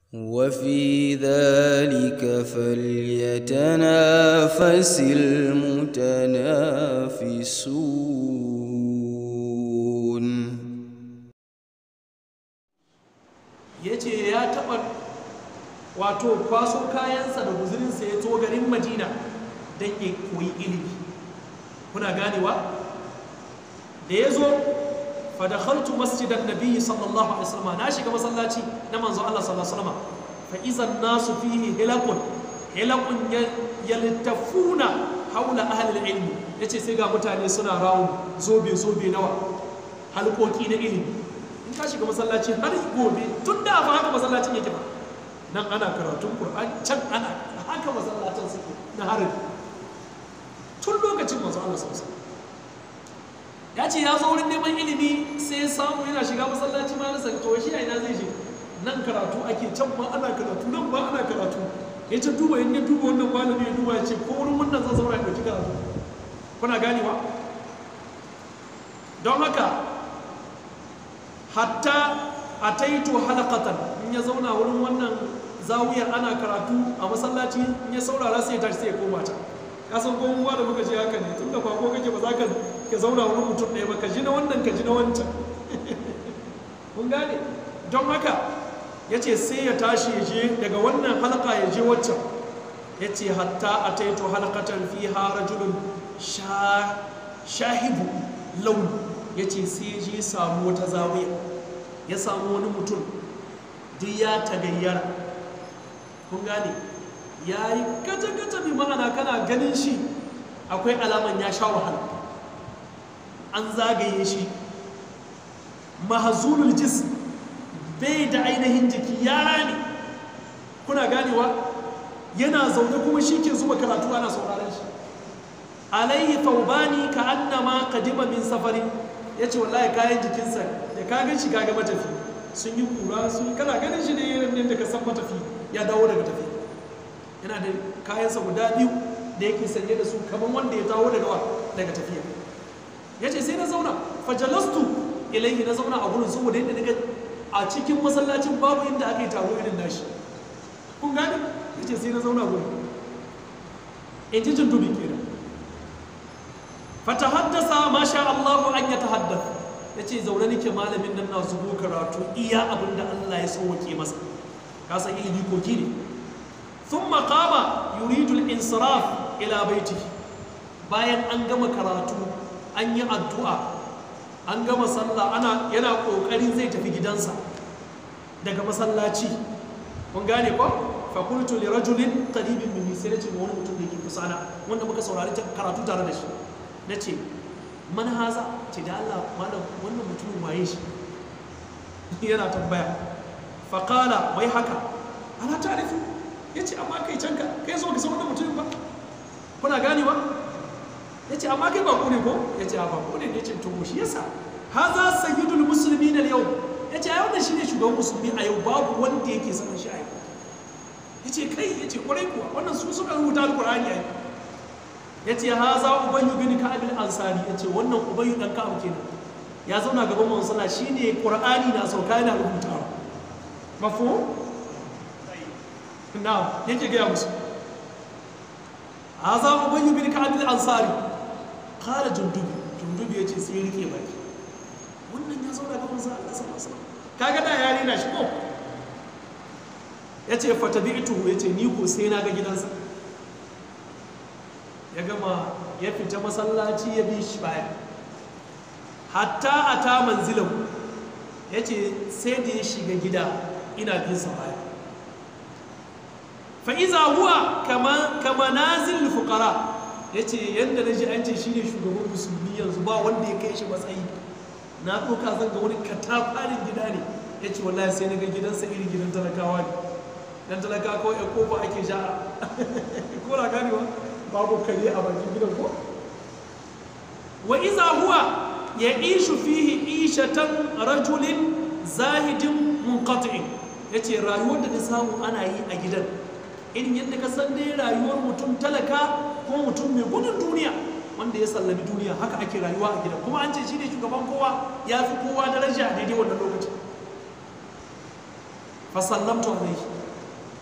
وفي ذلك فليتنافس المتنافسون ya ce ya taɓa wato kwaso kayansa da guzurinsa ya to garin madina don ya koyi ilimi kuna ganewa da ya zo fadakhaltu masjidan nabiyyi sallallahu alaihi wasallam na shiga masallaci na manzo Allah sallallahu alaihi wasallam fa idan nasu fihi hilaqun hilaqun yaltafuna haula ahli ilmi yace sai ga mutane suna rawo zobe zobe nawa halkoki na ilimi in ka shiga masallaci har gobe tun da ba haka masallacin yake ba nan ana karatun qur'ani can ana haka masallacin suke na harin tun lokacin manzo Allah sallallahu alaihi wasallam ya ce ya zo wurin neman ilimi sai ya samu yana shiga masallaci ma na to shi a ina zai je nan karatu ake can ma ana karatu nan ma ana karatu ya ce duba in ya duba wannan malami ya duba ya ce ko wurin wannan zan zaura ya ɗauki karatu kuna ganewa don haka hatta a taito halakatan in ya zauna wurin wannan zawiyar ana karatu a masallaci in ya saurara sai ya tashi sai ya koma can kasan ko mu da muka ce haka ne tun da kwako kake ba za ka ka zauna wurin mutum ɗaya ba ka ji na wannan ka ji na wancan mun gane don haka ya ce sai ya tashi ya je daga wannan halka ya je waccan ya ce hatta a taito halkatan fi rajulun shahibu launi ya ce sai ya je samu wata zawiya ya samu wani mutum duk ya tagayyara kun gane ya yi kaca-kaca bi ma'ana kana ganin shi akwai alaman ya sha wahala an zagaye shi mahazulul jis bai da ainihin jiki yara ne kuna ganewa yana zaune kuma shi ke zuba karatu ana sauraron shi alayhi taubani ka annama kadima min safari ya ce wallahi kayan jikinsa da kagan shi kaga matafi sun yi kura sun kana ganin shi ne irin yadda ka san matafi ya dawo daga tafi yana da kayansa guda biyu da yake sanye da su kamar wanda ya dawo daga wa daga tafiya ya ce sai na zauna fajalastu ilaihi na zauna a gurin saboda yadda daga a cikin masallacin babu inda aka yi taro irin nashi kun gane ya ce sai na zauna gurin in ji jin dubi kenan fata haddasa ma sha Allahu an ya tahaddasa ya ce zaune nake malamin nan na zubo karatu iya abin da Allah ya sauwake masa kasa ilimi koki ne sun makama yuridul insiraf ila baiti bayan an gama karatu an yi addu'a an gama sallah ana yana kokarin zai tafi gidansa daga masallaci kun gane ko fakultu li rajulin qaribin minni sai nace wani mutum da yake kusa na wanda muka saurari karatu tare da shi nace man haza ce da Allah malam wannan mutumin waye shi yana tambaya faƙala wai haka ana tarifi ya ce amma kai canka kai zo ka san wannan mutumin ba kuna ganewa ya ce amma kai ba ne ko ya ce ba ne ya ce to shi yasa haza sayyidul musulmi na yau ya ce a yau da shi ne shugaban musulmi a yau babu wanda yake sanin shi a yau ya ce kai ya ce kwarai kuwa wannan su suka rubuta alkur'ani a yau ya ce ha za ubayyu bin ka'abil ansari ya ce wannan ubayyu dan ka'ab kenan ya zauna gaban manzon sallah shine qur'ani na sauka yana rubutawa mafu na yake gaya musu ha za ubayyu bin ka'abil ansari qala jundubi jundubi yace sai rike baki wannan ya zauna gaban manzon Allah sallallahu alaihi wasallam kaga da yari na shi ko yace fatabi'tu yace ni ko sai na ga gidansa ya gama ya fita masallaci ya bi shi baya hatta a ta manzilan ya ce sai da ya shiga gida ina bin sa baya fa'iza huwa kama nazil fukara ya ce yadda na ji an ce shi ne shugaban musulmi yanzu ba wanda ya kai shi matsayi na ɗauka zan ga wani katafarin gida ne ya ce wallahi sai na ga gidansa irin gidan talakawa ne dan talakawa kawai ya kofa ake sha'a ko na ganewa babu kare a bakin gidan ko wa iza huwa ya ishu fihi ishatan rajulin zahidin munqati'in yace rayuwar da na samu ana yi a gidan irin yadda ka san dai rayuwar mutum talaka ko mutum mai gudun duniya wanda ya sallami duniya haka ake rayuwa a gidan kuma an ce shi ne shugaban kowa ya fi kowa daraja a daidai wannan lokacin fa sallamtu alaihi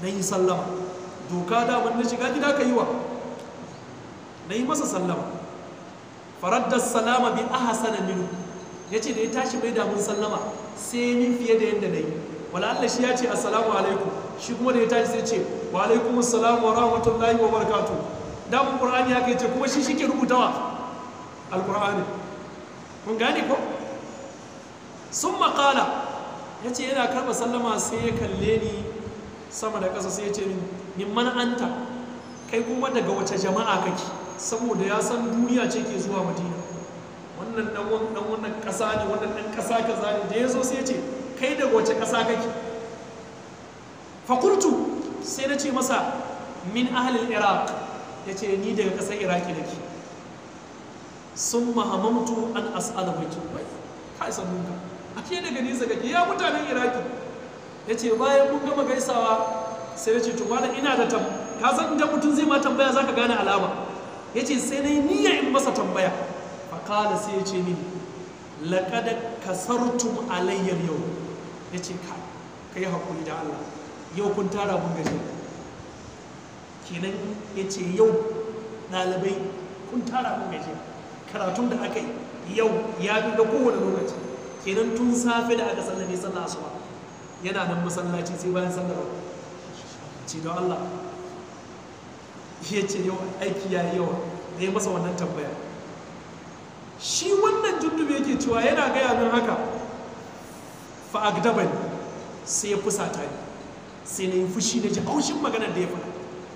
na yi sallama doka daman na shiga gida ka yi wa na yi masa sallama faraddar salama bi ahsana minhu ya ce da ya tashi mai damun sallama sai ni fiye da yadda na yi wala Allah shi ya ce assalamu alaikum shi kuma da ya tashi sai ce wa alaikum assalamu wa rahmatullahi wa barakatuh damun qur'ani haka yace kuma shi shike rubutawa alqur'ani kun gane ko sun maƙala ya ce yana karɓa sallama sai ya kalle ni sama da ƙasa sai ya ce min man anta kai kuma daga wace jama'a kake saboda ya san duniya ce ke zuwa madina wannan dan wannan ƙasa ne wannan dan ƙasa kaza ne da ya zo sai ya ce kai daga wace ƙasa kake fakultu sai na ce masa min ahalil iraq ya ce ni daga ƙasar iraki nake sun mahamamtu an as'ala mai wai ka isa nunka ake daga nesa kake ya mutanen iraki ya ce bayan mun gama gaisawa sai ya ce to wala ina da tam ka san idan mutum zai ma tambaya za ka gane alama ya ce sai na yi niyya in masa tambaya fakala sai ya ce mini laƙada kasartum alayyar yau ya ce ka ka yi haƙuri da allah yau kun tara mun gaji kenan ya ce yau ɗalibai kun tara mun gaji karatun da aka yi yau ya fi da kowane lokaci kenan tun safe da aka sallame sallah asuba yana nan masallaci sai bayan sallar ce don Allah ya ce yau aiki ya yi yawa da ya masa wannan tambaya shi wannan jundube yake cewa yana gaya min haka fa'agdaba ne sai ya fusata ne sai na yi fushi na ji haushin maganar da ya faɗa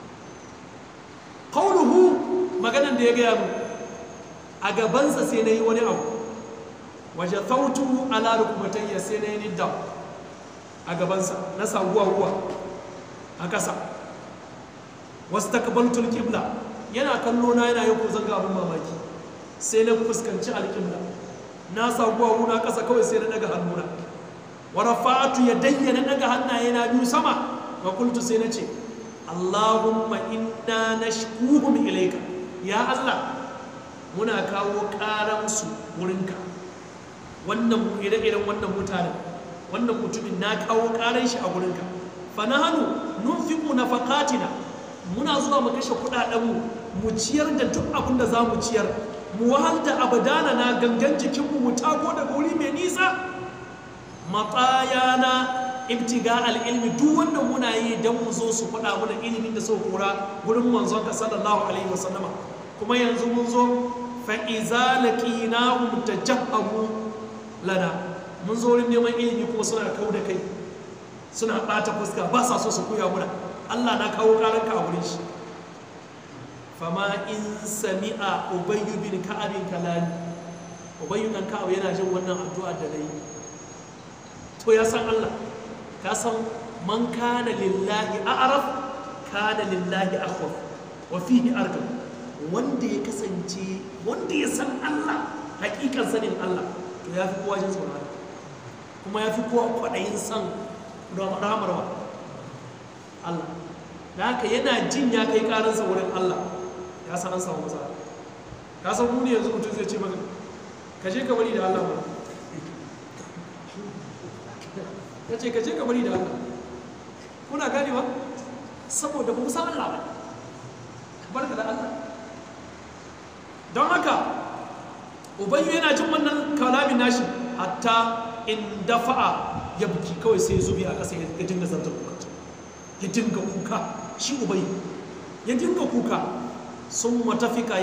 kauluhu maganar da ya gaya min a gabansa sai na yi wani abu waje tautu ala rukumatayya sai na yi nidda a gabansa na saguwa ruwa a ƙasa wasu takabaltul kibla yana kallo na yana yi kuzan abin mamaki sai na fuskanci alƙibla na saguwa ruwa ƙasa kawai sai na daga hannuna wa rafa'atu ya dayyana daga hannaye na biyu sama wa kultu sai na ce Allahumma inna nashkuhum ilayka ya Allah muna kawo ƙaransu wurinka wannan ire-iren wannan mutanen wannan mutumin na kawo ƙaran shi a wurinka fa na hannu nunfiku na faƙatina muna zuwa mu kashe kuɗaɗenmu mu ciyar da duk abin da za mu ciyar mu wahal da abadana na gangan jikinmu mu tago daga wuri mai nisa matsaya na ibtiga al'ilmi duk wanda muna yi don mu zo su faɗa mana ilimin da sau kora wurin manzon ka sallallahu alaihi wasallama kuma yanzu mun zo fa'iza laƙina ta jahamu lana mun zo wurin neman ilimi kuma suna kau da kai suna ɓata fuska ba sa so su koya muna allah na kawo ƙaranka a wurin shi fama in sami'a ubayyu bin ka'abin kalani ubayyu ɗan ka'ab yana jin wannan addu'a da na yi to ya san allah ka san man kana lillahi a'raf kana lillahi akhwaf wa fihi argam wanda ya kasance wanda ya san Allah hakikan sanin Allah to ya fi kowa jin tsoron kuma ya fi kowa kwaɗayin san ramarwa Allah da haka yana jin ya kai ƙaransa wurin Allah ya san an samu matsala ka san mu ne yanzu mutum zai ce maka ka je ka bari da Allah ba ka ce ka je ka bari da Allah kuna ganewa saboda ba mu san Allah ba barka da Allah don haka ubayyu yana jin wannan kalamin nashi hatta in dafa'a ya buki kawai sai zubi a ƙasa ya dinga zarta kuka ya dinga kuka shi ubayyu ya dinga kuka sun matafika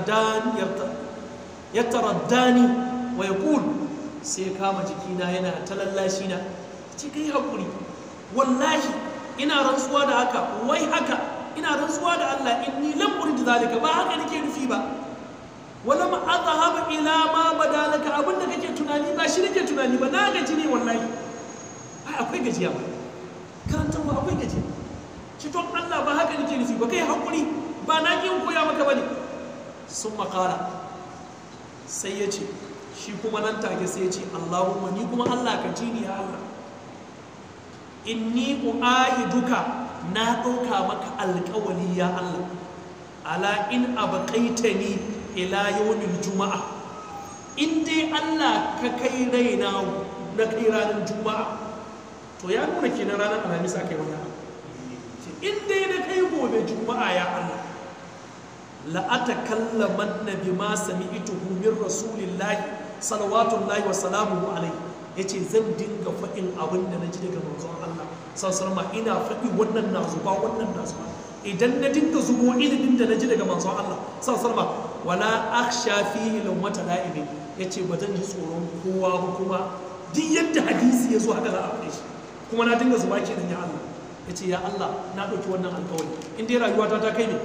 yartaraddani wa ya sai kama jikina yana ta lallashi na ce kai haƙuri wallahi ina rantsuwa da haka wai haka ina rantsuwa da Allah inni lam urid zalika ba haka nake nufi ba wala ma azhaba ila ma badalaka abinda kake tunani ba shi nake tunani ba na gaji ne wallahi ai akwai gajiya ba karantar ba akwai gajiya ci don Allah ba haka nake nufi ba kai hakuri ba na ki koya maka bane sun makara sai ya ce shi kuma nan take sai ya ce Allahumma ni kuma Allah ka ji ni ya Allah inni uahiduka na ɗauka maka alƙawali ya Allah ala in abaqaitani ila yawmil juma'a in dai Allah ka kai raina na kai ranar juma'a to ya nuna kenan ranar alhamis aka yi wannan in dai na kai gobe juma'a ya Allah la atakallamanna bima sami'tuhu min rasulillahi salawatullahi wa salamuhu alaihi yace zan dinga faɗin abin da naji daga manzon Allah sallallahu alaihi ina faɗi wannan na zuba wannan na zuba idan na dinga zubo ilimin da naji daga manzon Allah sallallahu alaihi wala akhsha fihi lawmata la'ibi yace ba zan ji tsoron kowa ba kuma duk yadda hadisi ya zo haka za a faɗe shi kuma na dinga zuba kenan ya Allah yace ya Allah na ɗauki wannan alƙawari in dai rayuwata ta kai ne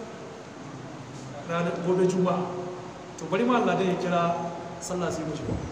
ranar gobe juma'a to bari ma Allah dai ya kira sallah sai mu shiga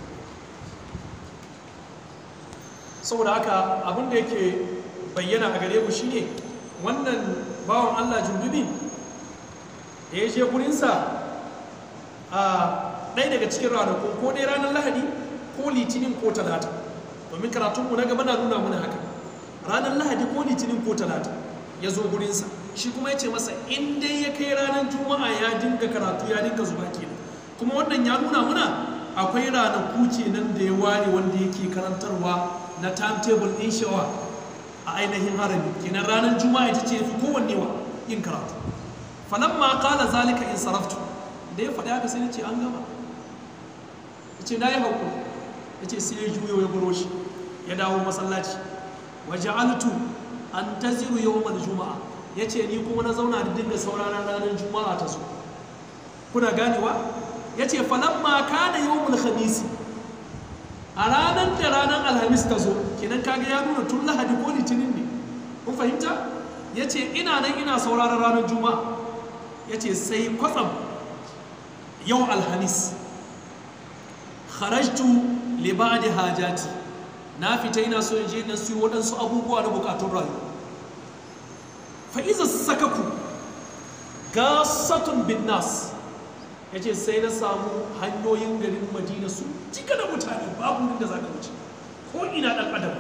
saboda haka abin da yake bayyana a gare mu shine wannan bawan Allah jundubi da ya je gurinsa a ɗaya daga cikin ranaku ko dai ranar lahadi ko litinin ko talata domin karatunmu na gaba na nuna mana haka ranar lahadi ko litinin ko talata ya zo gurinsa shi kuma ya ce masa in dai ya kai ranar juma'a ya dinga karatu ya dinga zuba kenan kuma wannan ya nuna muna akwai ranaku kenan da ya ware wanda yake karantarwa na timetable ɗin shawa a ainihin harami kenan ranar juma'a ita ce fi kowanne wa yin karatu falan ma kala zalika in saraftu da ya faɗi haka sai ce an gama ya ce na yi haƙuri ya ce sai ya juyo ya buro shi ya dawo masallaci waje altu an ta ziru yawon juma'a ya ce ni kuma na zauna da dinga sauraron ranar juma'a ta zo kuna ganewa ya ce falamma kana yawon khamisi a ranar da ranar alhamis ta zo kenan kaga ya nuna tun lahadi ko litinin ne kun fahimta ya ce ina nan ina sauraron ranar juma'a ya ce sai kwatsam yau alhamis kharajtu li ba'di hajati na fita ina so in je na siyo waɗansu abubuwa na bukatun rayuwa fa'iza sakaku gasatun bin nas ya ce sai na samu hanyoyin garin madina su cika da mutane babu wurin da za ka wuce ko ina ɗan adam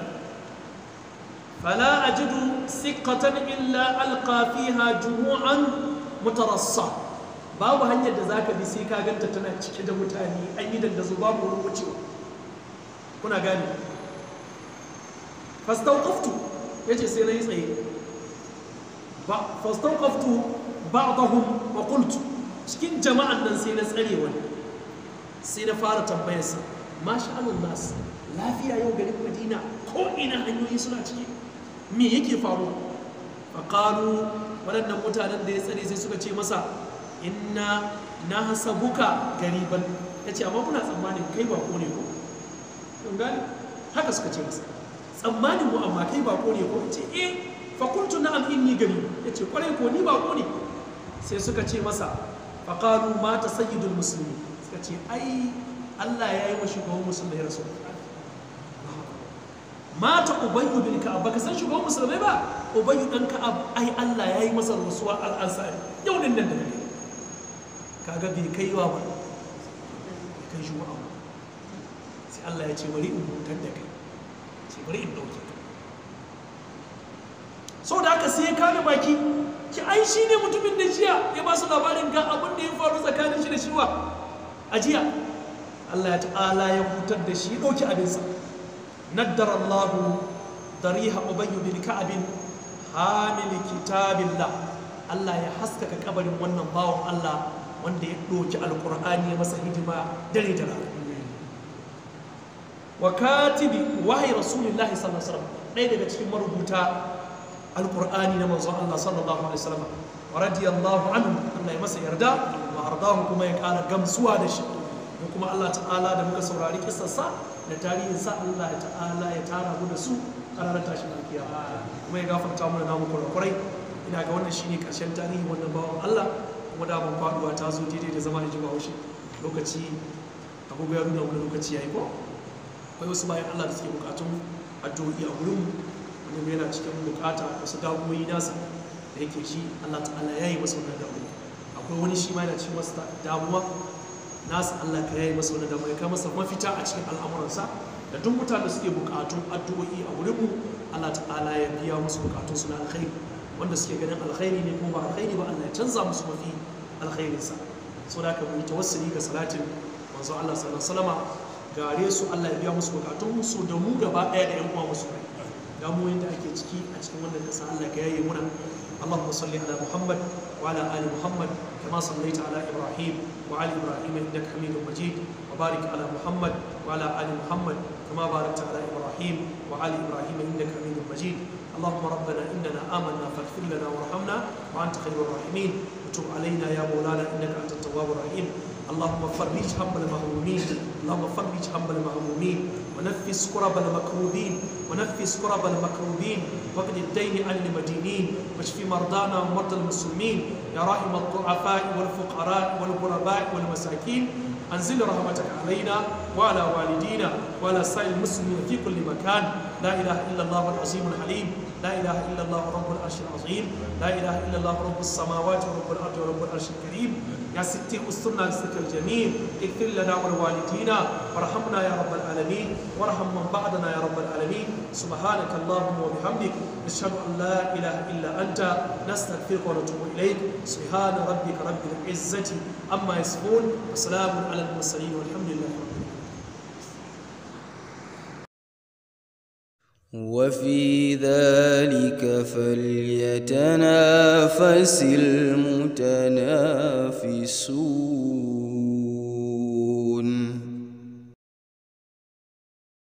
fala ajidu siqatan illa alqa fiha jumu'an mutarassa babu hanyar da zaka bi sai ka ganta tana cike da mutane an yi dandazo babu wurin wucewa kuna gane fastawqaftu yace sai na yi tsaye fastawqaftu ba'dahum wa qultu cikin jama'an nan sai na tsare wani sai na fara tambayarsa masha Allah nas lafiya yau garin Madina ko ina hanyoyi suna ciki me yake faruwa faqalu waɗannan mutanen da ya tsare sai suka ce masa inna na hasabuka gariban yace amma kuna tsammanin kai bako ne ko kun gane haka suka ce masa tsammanin mu amma kai bako ne ko ce eh fakultu na'am inni gari ya ce kwarai ko ni bako ne sai suka ce masa faƙalu mata sayyidul musulmi suka ce ai Allah ya yi wa shugaban musulmai ya rasu mata ubayyu bin ka'ab baka san shugaban musulmai ba ubayyu dan ka'ab ai Allah ya yi masa rasuwa al'ansari yau din nan da kake kaga bai kai wa ba bai kai shi ba sai Allah ya ce bari in hutar da kai sai bari in dauke ka sau da aka sai ya kame baki ki ai shi ne mutumin da jiya ya ba su labarin ga abin da ya faru tsakanin shi da shiwa a jiya Allah ya ta'ala ya hutar da shi ɗauki abinsa naddar Allah dariha ubayyu bin ka'abin hamil kitabillah Allah ya haskaka kabarin wannan bawan Allah wanda ya ɗauki alƙur'ani ya masa hidima dare da rana wa katibi wahayi rasulillahi sallallahu alaihi wasallam ɗaya daga cikin marubuta alkur'ani na manzon Allah sallallahu alaihi wasallam wa radiyallahu anhu Allah ya masa yarda wa ardahu kuma ya kara gamsuwa da shi da kuma Allah ta'ala da muka saurari kissarsa da tarihin sa Allah ta'ala ya tara mu da su a ranar tashin alkiyama kuma ya gafarta mana namu kurakurai ina ga wannan shine karshen tarihi wannan bawan Allah kuma da ban faduwa ta zo daidai da zama da jiba haushi lokaci agogo ya nuna wani lokaci yayi ko akwai wasu bayan Allah da suke bukatun addu'o'i a gurin mu wani yana cikin bukata wasu damuwoyi nasa da yake shi Allah ta'ala ya yi masa wannan damuwa akwai wani shi ma yana cikin wasu damuwa nasa Allah ka yayi masa wannan damuwa ya kai masa mafita a cikin al'amuransa da duk mutane da suke bukatun addu'o'i a wurin mu Allah ta'ala ya biya musu bukatun su na alkhairi wanda suke ganin alkhairi ne ko ba alkhairi ba Allah ya canza musu mafi alkhairinsa so da ka mu yi tawassuli ga salatin manzo Allah sallallahu alaihi wasallam gare su Allah ya biya musu bukatun su da mu gaba daya da yan uwa musu damuwoyin da ake ciki a cikin wannan ƙasa Allah ka yaye muna اللهم صل على محمد وعلى ال محمد كما صليت على ابراهيم وعلى ابراهيم انك حميد مجيد وبارك على محمد وعلى ال محمد كما باركت على ابراهيم وعلى ابراهيم انك حميد مجيد اللهم ربنا اننا امنا فاغفر لنا وارحمنا وانت خير الراحمين وتب علينا يا مولانا انك انت التواب الرحيم اللهم فرج هم المهمومين اللهم فرج هم المهمومين ونفس كرب المكروبين ونفس كرب المكروبين واقض الدين عن المدينين واشف مرضانا ومرضى المسلمين يا راحم الضعفاء والفقراء والغرباء والمساكين انزل رحمتك علينا وعلى والدينا وعلى سائر المسلمين في كل مكان لا اله الا الله العظيم الحليم لا اله الا الله رب العرش العظيم لا اله الا الله رب السماوات ورب الارض ورب العرش الكريم يا ستي استرنا بسترك الجميل اغفر لنا ولوالدينا وارحمنا يا رب العالمين وارحم من بعدنا يا رب العالمين سبحانك اللهم وبحمدك نشهد ان لا اله الا انت نستغفرك ونتوب اليك سبحان ربك رب العزه عما يصفون وسلام على المرسلين والحمد لله رب العالمين وفي ذلك فليتنافس المتنافسون